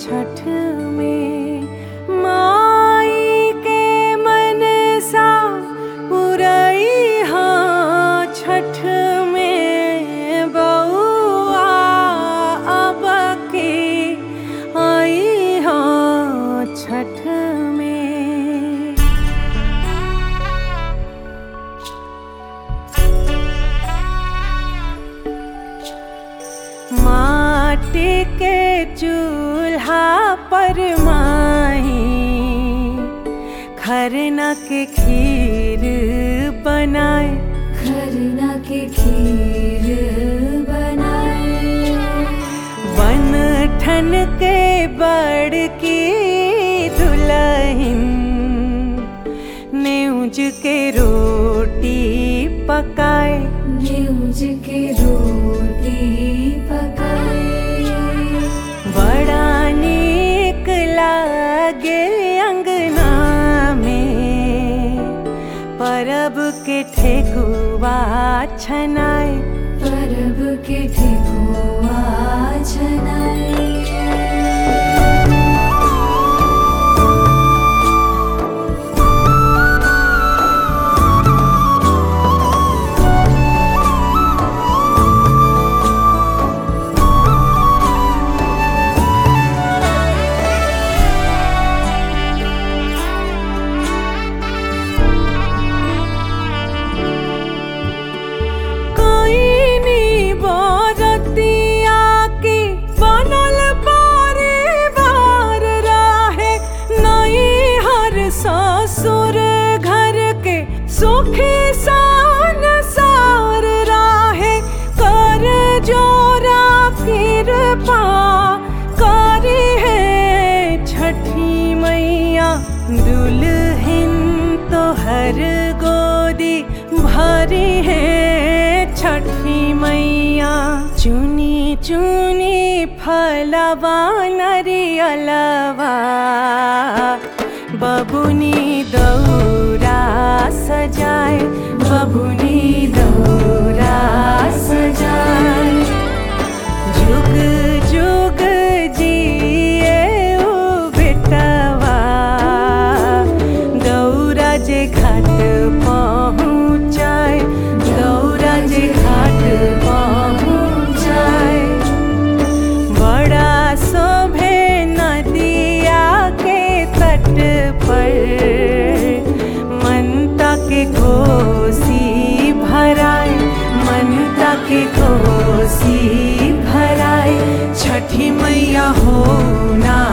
छठ में माई के मनसा पुरई हाँ छठ में बउआ अब के आई हाँ छठ में माटी के चूल्हा पर माही खरना के खीर बनाए खरना के खीर बनाए बन ठन के बड़ की दुल्हन नेउज के रोटी पकाए न्यूज के रोटी पकाए बड़ा नीक लागे अंगना में परब के ठेकुआ छनाए परब के ठेकुआ छनाए कोई नी बरतिया के बनल परिवार रहे नई हर ससुर घर के सुखी सान सार रहे कर जोरा कृपा करे है छठी मैया दुल्हन तो हर गोदी भरी है छठी मैया चुनी चुनी फलवा नरियलवा बबुनी दौरा सजाए बबुनी दौरा सजाए जुग जुग जिए ओ बेटवा दौरा जे घाट पहुँचाए दौरा जे घाट पहुँचाए बड़ा शोभे नदिया के तट पर मनता के कोसी भराए मनता के कोसी भराए छठी मैया हो ना